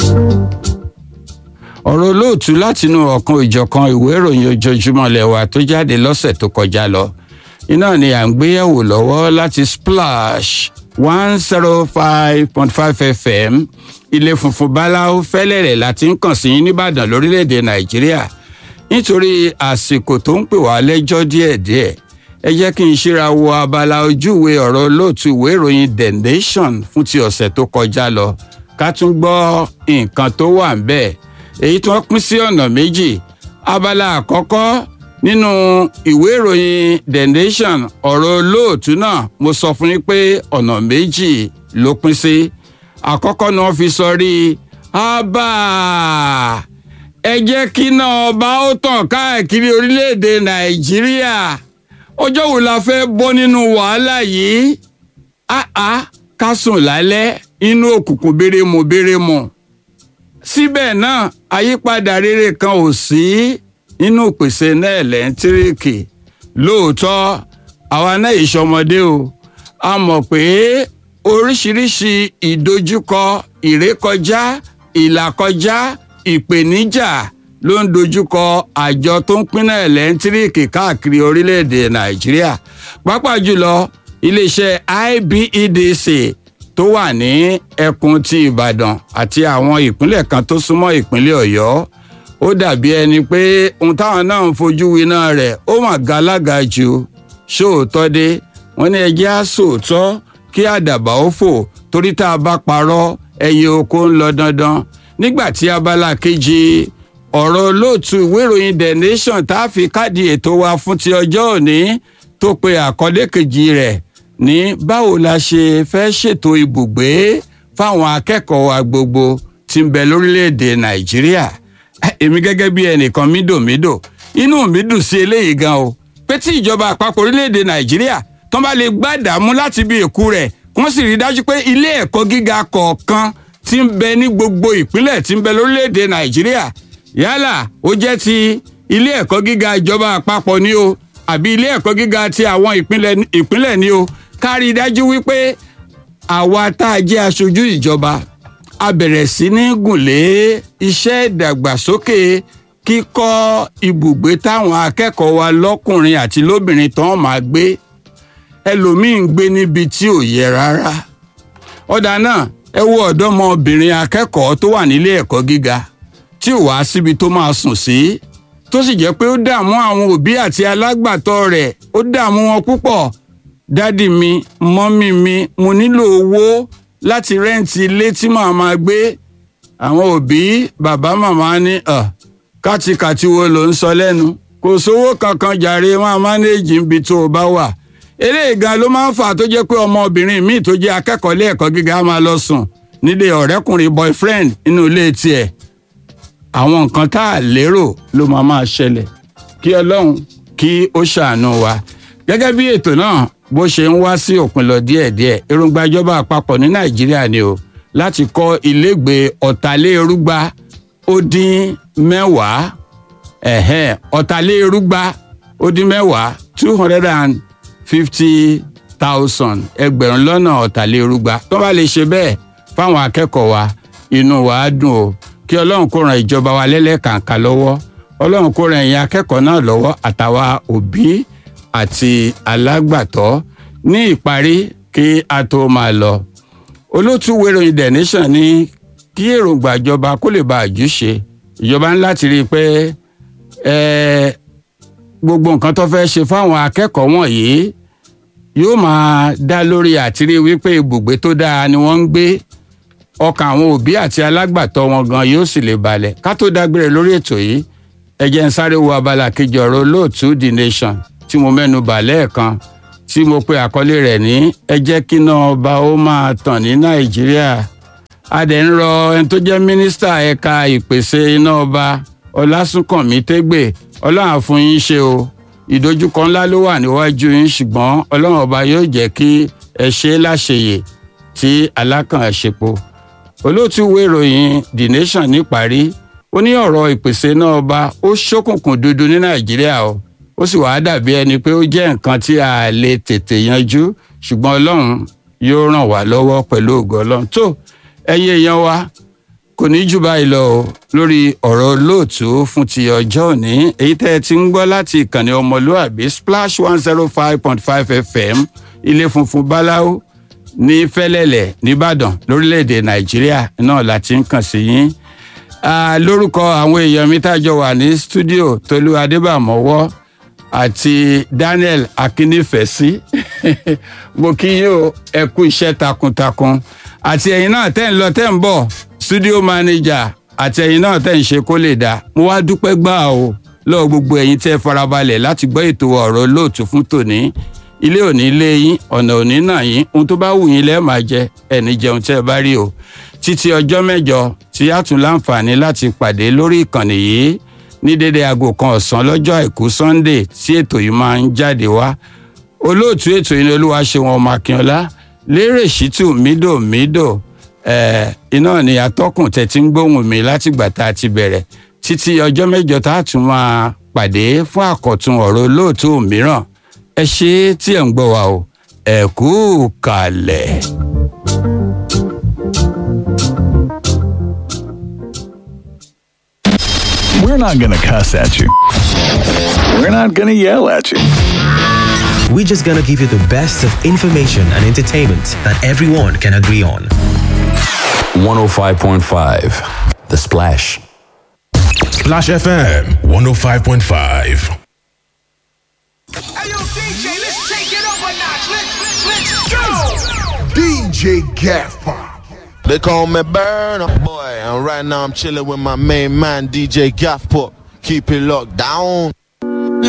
ọ̀rọ̀ olóòtú látinú ọ̀kan ìjọ̀kan ìwé ìròyìn ojoojúmọ́ lẹ́wà tó jáde lọ́sẹ̀ tó kọjá lọ iná ni à ń gbéyẹ̀wò lọ́wọ́ láti splash one zero five point five fm ilé funfun báláwo fẹ́lẹ́rẹ̀ láti ń kàn sí yín nìbàdàn lórílẹ̀‐èdè nàìjíríà nítorí àsìkò tó ń pè wá lẹ́jọ́ díẹ̀díẹ̀ ẹ jẹ́ kí n ṣíra wo abala ojúwe ọ̀rọ̀ olóòtú ìwé ìròyìn the nation fún ti ọ̀sẹ̀ tó kọjá lọ ká tún gbọ́ nǹkan tó wà ń bẹ́ẹ̀ èyí tí wọ́n pín sí ọ̀nà méjì abala àkọ́kọ́ nínú ìwé ìròyìn the nation ọ̀rọ̀ olóòtú náà mo sọ fún yín pé ọ̀nà méjì ló pín sí àkọ́kọ́ ni wọ́n fi sọ rí abba ẹ jẹ́ kí náà ọba ó tàn káàkiri orílẹ̀-èdè nàìjíríà ọjọ́ wo la fẹ́ bọ́ nínú wàhálà yìí àá ká sùn lálẹ́ inú òkùnkùn bérémù bérémù síbẹ̀ náà àyípadà rere kan ò sí nínú ìpèsè náà ẹ̀lẹ́ńtíríkì lóòótọ́ àwa náà ìṣọmọdé o a mọ̀ pé oríṣiríṣi ìdojúkọ ìrékọjá ìlàkọjá ìpèníjà ló ń dojúkọ àjọ tó ń pínná ẹ̀lẹ́ńtíríkì káàkiri orílẹ̀-èdè nàìjíríà pàápàá jùlọ iléeṣẹ́ IBEDC tó wà ní ẹkùn ti ìbàdàn àti àwọn ìpínlẹ̀ kan tó súnmọ́ ìpínlẹ̀ ọ̀yọ́ ó dàbí ẹni pé ohun táwọn náà ń fojú winá rẹ̀ ó mà galaga jù sóòótọ́ dé wọ́n ní ẹjẹ́ á sòótọ́ kí àdàbà ó fò torí tá a bá parọ́ ẹyẹ oko ń lọ dandan nígbà tí abala kejì ọ̀rọ̀ olóòtú ìwé ìròyìn the nation tá a fi káàdì ètò wa fún ti ọjọ́ òní tó pe àkọlé kejì rẹ̀ ní báwo la ṣe fẹ́ ṣètò ibùgbé fáwọn akẹ́kọ̀ọ́ wa gbogbo tí ń bẹ lórílẹ̀‐èdè nàìjíríà èmi gẹ́gẹ́ bí ẹnìkan mídòmídò inú mi dùn sí eléyìí gan o pé tí ìjọba àpapọ̀ orílẹ̀‐èdè nàìjíríà tó bá lè gbàdàmú láti bí èkú rẹ̀ kí wọ́n sì rí dájú pé ilé ẹ̀kọ́ gíga kọ̀ọ̀kan tí ń bẹ ní gbogbo ìpínlẹ̀ tí ń bẹ lórílẹ̀‐èdè nàìjíríà yálà ó jẹ́ ti ilé ẹ̀kọ́ gíga ìjọba àpapọ̀ ni o àbí ilé ẹ̀kọ́ gíga ti àwọn ìpínlẹ̀ ni o ká rí i dájú wípé àwa tá a jẹ́ aṣojú ìjọba a bẹ̀rẹ̀ sí ní gùnlé iṣẹ́ ìdàgbàsókè kíkọ́ ibùgbé táwọn akẹ́kọ̀ọ́ wa lọ́kùnrin àti lóbìnrin tán máa gbé ẹlòmíín gbé níbi tí ò yẹ rárá ọ̀dà náà ẹ wo ọ̀dọ́mọbìnrin akẹ́kọ̀ọ́ tó wà nílé ẹ̀kọ́ gíga tí ò wá síbi tó máa sùn sí tó sì jẹ́ pé ó dààmú àwọn òbí àti alágbàtọ́ rẹ̀ ó dààmú wọn púpọ̀ dádì mi mọ́mì mi mo nílò owó láti rẹ́ǹtì ilé tí màá máa gbé àwọn òbí bàbá màmá ní kàtìkàtì wo ló ń sọ lẹ́nu kò sówó kankan jàre máa mánéèjì níbi tó o bá wà eléyìí gan ló máa ń fà tó jẹ́ pé ọmọbìnrin míì tó jẹ́ akẹ́kọ̀ọ́ ilé ẹ̀kọ́ gíga máa lọ sùn nílé ọ̀rẹ́kùnrin boyfriend nínú ilé tiẹ̀ àwọn nǹkan tá a lérò ló máa máa ṣẹlẹ̀ kí ọlọ́run kí ó ṣàánú wa gẹ́gẹ́ bí ètò náà bó ṣe ń wá sí òpin lọ díẹ̀díẹ̀ èròǹgbà ìjọba àpapọ̀ ní nàìjíríà ni o láti kọ́ ilégbèé ọ̀tàlérúgba ó dín mẹ́wàá ẹ̀hẹ́n ọ̀tàlérúgba ó dín mẹ́wàá two hundred and fifty thousand ẹgbẹ̀rún lọ́nà ọ̀tàlérúgba tó bá lè ṣe bẹ́ẹ̀ fáwọn akẹ́kọ̀ọ́ wa inú wa á dùn o kí ọlọ́run kó ran ìjọba wa lẹ́lẹ́kàǹkà lọ́wọ́ ọlọ́run kó ran ẹ̀yin akẹ́kọ̀ọ́ náà lọ́wọ́ àtàwa òbí àti alágbàtọ́ ní ìparí kí a tó máa lọ olótú wéròyìn the nation ní kí èròǹgbà ìjọba kó lè bá àjúṣe ìjọba ń láti rí i pé gbogbo nǹkan tó fẹ́ ṣe fáwọn akẹ́kọ̀ọ́ wọ̀nyí yóò máa dá lórí àtìrí wípé ibùgbé tó dáa ni wọ́n ń gbé ọkàn àwọn òbí àti alágbàtọ́ wọn gan yóò sì lè balẹ̀ ká tó dágbére lórí ètò yìí ẹ jẹ́ ń sáré wo abala kejì ọ̀rọ̀ olóòtú the nation tí mo mẹ́nu bà lẹ́ẹ̀kan tí mo pe àkọlé rẹ̀ ní ẹ jẹ́ kí iná ọba ó máa tàn ní nàìjíríà a dẹ̀ ń rọ ẹni tó jẹ́ mínísítà ẹ̀ka ìpèsè iná ọba ọlásùnkànmí tégbè ọlọ́run á fún yín ṣe o ìdojúkọ ńlá ló wà níwájú yín ṣùgbọ́n ọlọ́run ọba yóò jẹ́ kí ẹ ṣe é láṣeyè tí alákàn ṣepo olóòtú ìwé ìròyìn the nation níparí ó ní ọ̀rọ̀ ìpèsè náà ọba ó ṣókùnkùn dúdú ní nàìjíríà o ó sì wàá dàbí ẹni pé ó jẹ́ nǹkan tí a lè tètè yanjú ṣùgbọ́n ọlọ́run yóò ràn wá lọ́wọ́ pẹ̀lú ògo ọlọ́run tó ẹ̀yin èèyàn wa kò ní jù báyìí lọ o lórí ọ̀rọ̀ olóòtú fún ti ọjọ́ òní èyí tẹ́ ẹ ti ń gbọ́ láti ìkànnì ọmọlúàbí splash one zero five point five fm ilé funfun báláwo ní fẹ́lẹ́lẹ̀ nìbàdàn lórílẹ̀‐èdè nàìjíríà náà la ti ń kàn sí yín lórúkọ àwọn èèyàn mi tájọ wà ní stúdíò tolú adébàmọ́wọ́ àti daniel akínnífẹ̀sí mo kí yín o ẹ kú iṣẹ́ takuntakun àti ẹ̀yin náà tẹ́ ń lọ tẹ́ ń bọ̀ studio manager àti ẹ̀yin náà tẹ́ ń ṣe kó lè dáa mo wá dúpẹ́ gbà o lọ́wọ́ gbogbo ẹ̀yin tẹ́ farabalẹ̀ láti gbọ́ ètò ọ̀rọ̀ lóòtú fún tòní ilé òní lé yín ọ̀nà òní náà yín ohun tó bá wù yín lẹ́ẹ̀ máa jẹ ẹni jẹun tẹ́ ẹ bá rí o títí ọjọ́ mẹ́jọ tí a tún láǹfààní láti pàdé lórí ìkànnì yìí ní dédé aago kan ọ̀sán lọ́jọ́ àìkú sunday tí ètò yìí máa ń jáde wá olóòtú ètò yìí ni olúwa ṣe wọn ọmọ akínọlá lérè ṣítù mídò mídò iná ni atọ́kùn tẹ̀ tí ń gbóhùn mi látìgbà tá a ti bẹ̀rẹ̀ títí ọjọ́ mẹ́jọ tá a tún máa pàdé fún àkọ́tún ọ̀rọ̀ olóòtú mìíràn ẹ ṣe tí ẹ̀ ń gbọ́ wa o ẹ kú kalẹ̀. We're not going to cuss at you. We're not going to yell at you. We're just gonna give you the best of information and entertainment that everyone can agree on. 105.5 The Splash. Splash FM 105.5. Hey yo, DJ, let's take it up a notch. Let's, let's, let's go. DJ Gaff Pop. They call me Burner Boy, and right now I'm chilling with my main man DJ Gaff Pop. Keep it locked down.